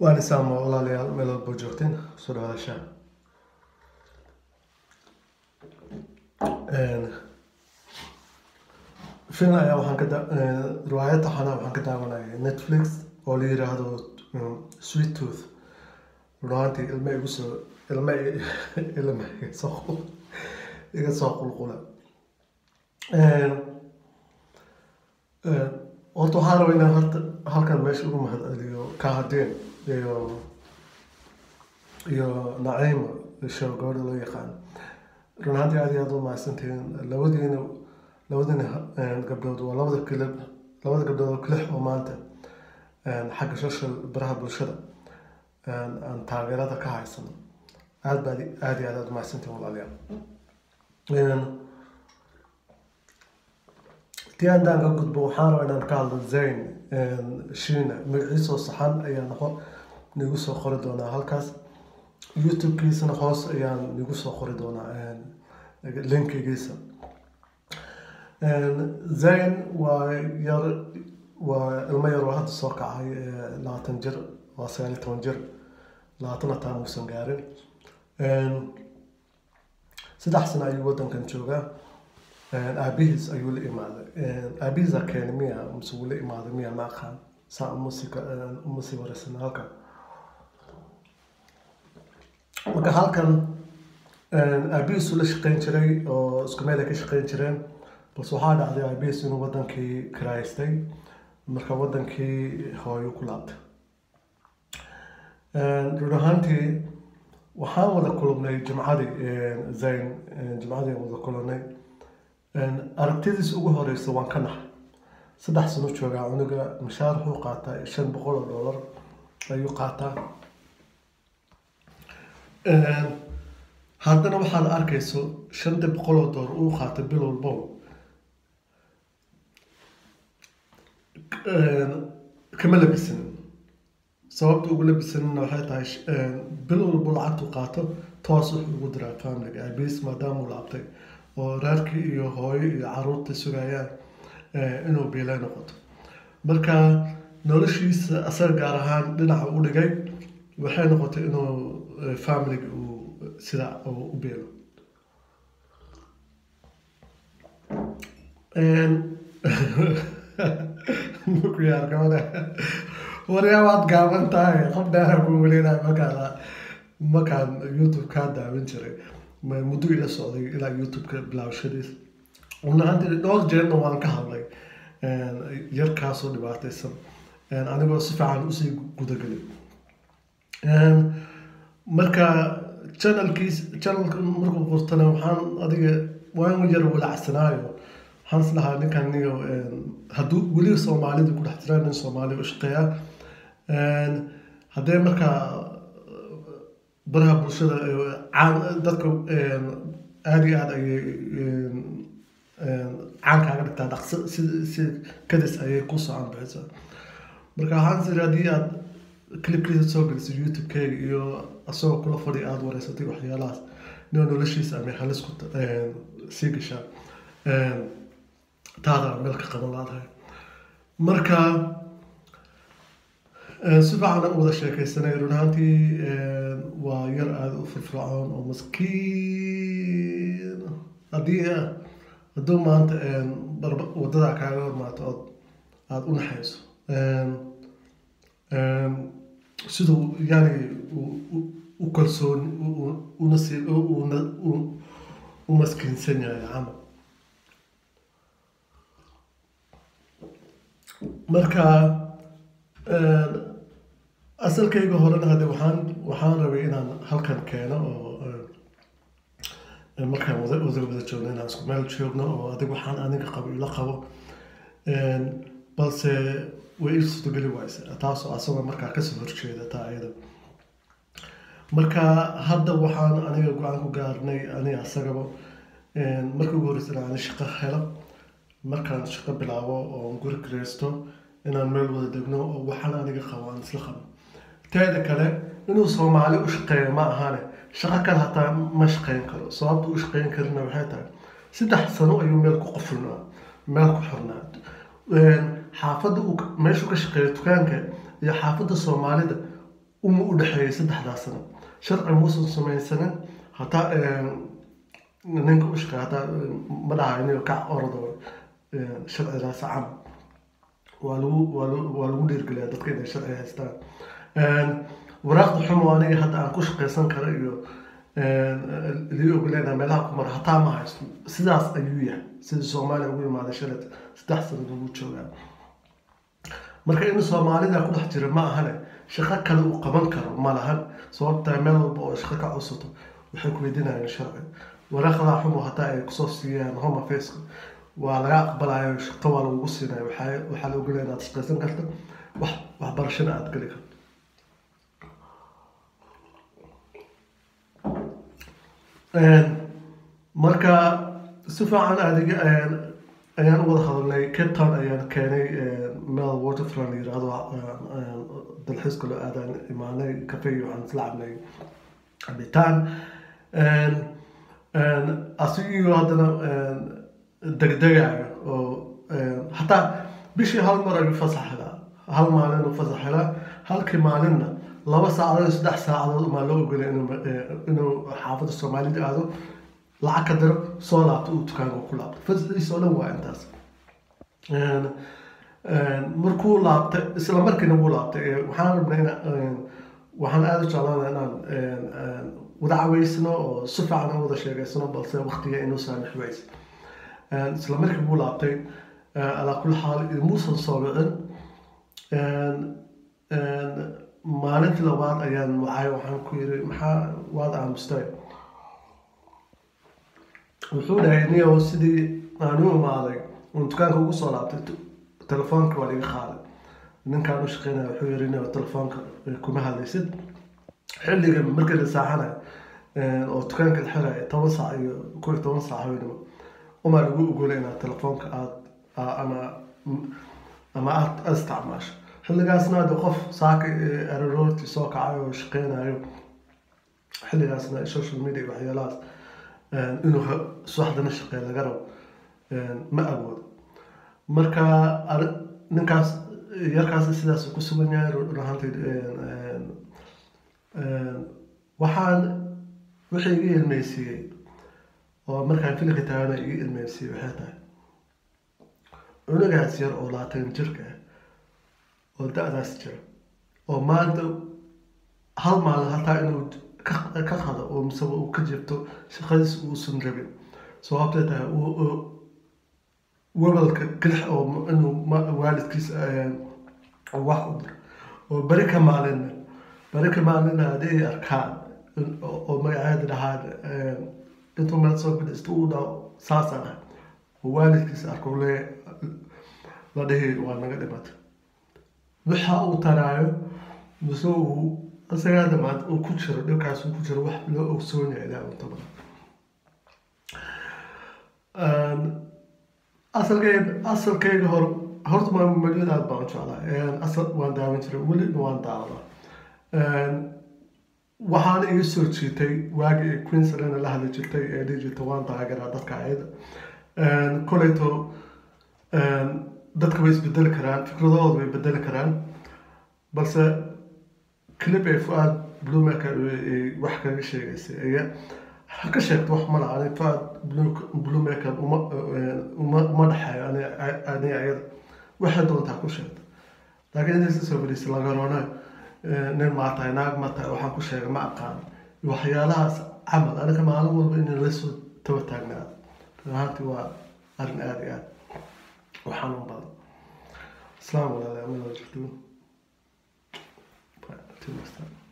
waan isaamo walaalayaal meel walbo joogteen soo dhawaadasha film ayaa waxaan ka da- riwaayad taxana waxaan ka daawanayay netflix oo la yiraahdo sweet tooth run ahaantii ilma igu soo ilma ilma iga soo qul- iga soo qulqula horta waxaan rabaa inaan horta halkan meesha ugu mahadceliyo kahadeen iyo iyo naciima show gabadha loo yaqaan run ahaantii aad iyo aad u mahadsantihiin labadiina labadiina gabdhood waa labada kilib labada gabdhood oo kilix oo maanta xagga social baraha bulshada aan taageerada ka haysano aad baad aad iyo aad aad u mahadsantihiin walaalayaal tii haddaan ka gudbo waxaan rabaa inaan ka hadlo zayn shiina magaciisoo saxan ayaa noqo nigu soo qori doonaa halkaas youtube-kiisana hoos ayaan nigu soo qori doonaa linkigiisa zayn waa yar waa ilmo yar oo hadda soo kacay labaatan jir waa sagaal iyo toban jir labaatan hataa muusan gaarin saddex sano ayuu wadankan joogaa aabihiis ayuu la imaaday aabihiisa keenay miya mise wuu la imaaday miya ma aqaan saa umasi umasi wareysan halkan marka halkan aabihiisu la shaqeyn jiray oo isku meel ay ka shaqeyn jireen balse waxaa dhacday aabihiis inuu wadankii kiraystay marka wadankii hooyo ku laabtay run ahaantii waxaan wada kulannay jimcadii zayn jimcadii wada kulannay aragtidiis ugu horeysa waan ka naxay saddex sano joogaa cunuga mishaar wuxuu qaataa shan boqol oo dollar ayuu qaataa haddana waxaad arkayso shanta boqol oo dollar uu qaata bil walbo kama labisanin sababta ugu labisanina waxay tahay bil walbo lacagtu qaato toos wuxuu ugu diraa familiga aabiis maadaama uu laabtay oo reerkii iyo hooyo iyo caruurta sugayaan inuu biilay noqoto marka noloshiisa asaga gaar ahaan dhinaca u dhigay waxay noqotay inuu familiga uu sida uu u biilo mukuyaar gabadha waryaa waad gaaban tahay qof dheera ku weleynaya markaan markaan youtube kaa daawan jiray muddo ila socday ilaa youtube-ka bilaawashadiis runahaantii dhowr jeerna waan ka hadlay yarkaasoo dhibaataysan anigoo si fiican usii gudagelay marka channelkiis channelka markuu qortana waxaan adiga waan yar walacsanaayo waxaan is dhahaa ninkan niyo hadduu weli soomaalida ku dhex jira nin soomaali u shaqeeya haddee markaa baraha bulshada dadka aada iyo aada ayay caan kaaga dhigtaa dhaqso si si kadis ayay ku soo anbixisaa marka waxaan siri haddii aad clipkiisa soo gelisay youtube-keyga iyo asagoo kula fadhi aada wareysatay waxyaalahaas nio noloshiisa amay halis ku sii gashaa taada meel ka qaban laadahay marka si fiican aan wada sheekaysanay run ahaantii waa yar aada u firfircoon oo maskiin haddii hadduu maanta waddadaa kaaga hormaato ood aada u naxayso siduu yani u kalsoon unas u maskiinsan yahay camal marka asalkayga horena hadde waxaan waxaan rabay inaan halkan keeno oo markaan wada wada wada joogno inaan isku meel joogno oo adig waxaan aniga qabo ila qabo balse way ii suurtogeli wayse taasoo asagoo markaa kasoo horjeeda taa ayada marka hadda waxaan aniga go-aan ku gaarnay aniga asagaba markii ugu horreysa inaan shaqo helo markaan shaqo bilaabo oo guri kireysto inaan meel wada degno oo waxaan aniga qabo aan isla qabo teeda kale inuu soomaali u shaqeeyo ma ahane shaqo kale hataa ma shaqeyn karo sababta u shaqeyn karina waxay tahay saddex sano ayuu meel ku qofulnaa meel ku xirnaa xaafadda uu meeshuu ka shaqeeyo dukaanka iyo xaafadda soomaalida uma u dhexeeyay saddexdaas sano sharci muusan samaysanin hataa ninka u shaqeeya hataa ma dhahayo inigo kac orado sharcigaas cam waa lagu waa lagu waa lagu dhiirgeliyaa dadka inay sharci haystaan waraaqda xumo aniga hadda aan ku shaqaysan karo iyo lii ogoleenaa meelaha ku mara hataa ma haysto sidaas ayuu yahay sidii soomaaliya ugu imaaday shalad saddex sanad ugu joogaa marka in soomaalida ku dhex jira ma ahane shaqo kale uu qaban karo ma lahan sababtaa meel walba oo shaqo ka codsato waxay ku weydiinayaan sharci waraaqda xumo hataa ay kusoo siiyaan home affairs waa laga aqbalayo shaqo waa lagugu siinayo waxaa waxaa la ogolaya inaad shaqaysan karto wax waxbarashana aada geli karto marka si fiican adiga ayaan u wada hadalnay cape town ayaan keenay meel waterfront la yirahdo dalxiiska loo aadaan imaanay cafe waxaan isla cabnay cabitaan asigio haddana degdegayo oo hataa bishii hal mar ayuu fasax helaa hal maalin uu fasax helaa halkii maalinna laba saacadood saddex saacadood umaa loo ogolay inuu xaafadda soomaalida aado lacag ka diro soo laabto uu dukaanka ku laabto fasaxiisa oo dhan waa intaas markuu laabtay isla markiina wuu laabtay waxaan rabnay in waxaan aada u jeclaana inaan wada caweysno oo si fiican u wada sheegaysano balse waqtiga inuu saamix weyse isla markii wuu laabtay alaa kulli xaal muusan soo wicin maalintii labaad ayaan wacay waxaan ku yiri maxaa waad aamustay wuxuu dhahay niyo sidii aan u imaaday uun dukaanka ugu soo laabtay telefoonka waa liga qaaday ninkaan u shaqeynaya wuxuu yiri niyo telefoonka kuma hadlaysid xilliga markii la saaxanayo oo dukaanka la xiraya toban saac iyo kow iyo toban saac haweenimo umaa lagu ogolay inaad telefoonka aad ama ama aad aad isticmaasho xilligaasna hadda qof saaka araroortii soo kacay oo shaqeynayo xilligaasna social media waxyaalahaas inuu subaxdana shaqeeya laga rabo ma awoodo marka ninkaas yarkaas sidaas ku sugan yahay run ahaanteed waxaan wixii iga ilmeysiiyey oo markaan filika taagana iga ilmeysiiyey waxay tahay cunugaas yar oo laatan jirka ah oo da-daas jira oo maanta hal maalin hataa inuu ka qado oo miseba uu ka jibto shaqadiis uusan rabin sababtay tahay webalka gelix oo inuu waalidkiis wax u diro oo beri ka maalina beri ka maalina haddii ay arkaan oo magaceeda dhahaan intuu meel soo fadhiisto uu dhaho saasaan ah oo waalidkiis arko le la dhihi waa naga dhimatay waxa uu taraayo mise uu isagaa damaad uu ku jiro dhibkaas uu ku jiro wax loo ogsoonaya ilaa unta badan asalkeyga asalkeyga hor horta ma maliyad aad baan u jeclaa asal waan daawan jiray weliba waan daawadaa waxaana iga soo jiitay waagii ay queensland la hadli jirtay ee dhihi jirta waan taageeraa dadka ayada koleyto dadka way isbedeli karaan fikradahooda way bedeli karaan balse clip ay fuaad bluemaker wax kaga sheegaysay aya ha ka sheegto wax mala ani fuaad bluemaker uma uma uma dhexeeyo ani ani ayada waxay doontaa ku sheegta laakiin inay soo fadhiisay lagaroona nin maa tahay naag ma tahay waxaan ku sheegay ma aqaan waxyaalahaas camal aniga maalin walba inay la soo taba taagnaado ahaantii waa arrin aada iyo aad u xanuun badan islaam walaalayaal ma jirto Till next time.